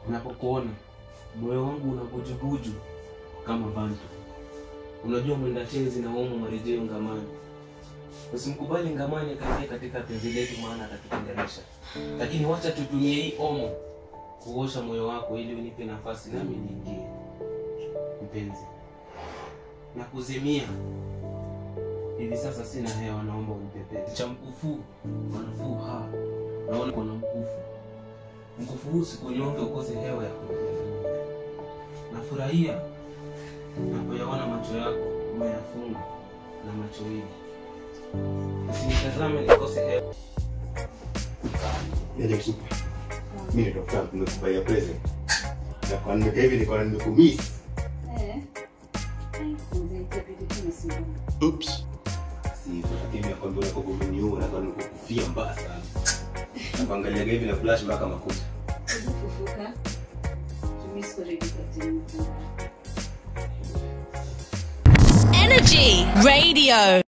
napokuona moyo wangu unabujubuju kama vantu unajua mwenda tenzi na umu marejeo ngamani usimkubali ngamani akaingia katika penzi letu maana atatutenganisha lakini wacha tutumie hii omo kuosha moyo wako ili unipe nafasi nami niingie mpenzi na kuzimia hivi sasa sina hewa naomba unipepete cha mkufu manufuu ha naona kuna mkufu mkufu huu sikunyonge ukose hewa ya kunyonga nafurahia napoyaona macho yako umeyafunga na macho hili usinitazame nikose hewa Niaje kusupa. Mimi ndio Frank nimekubaia present. Na kwa nimeka hivi niko nimekumiss. Eh. Mzee itabidi tu nisimame. Oops. Si hivyo lakini nakwambia unako kumeniua na kwa nikukufia mbaya sana. Na kuangalia hivi na flash mpaka makuta. Hebu fufuka. Mimi siko ready kwa tena. Energy Radio.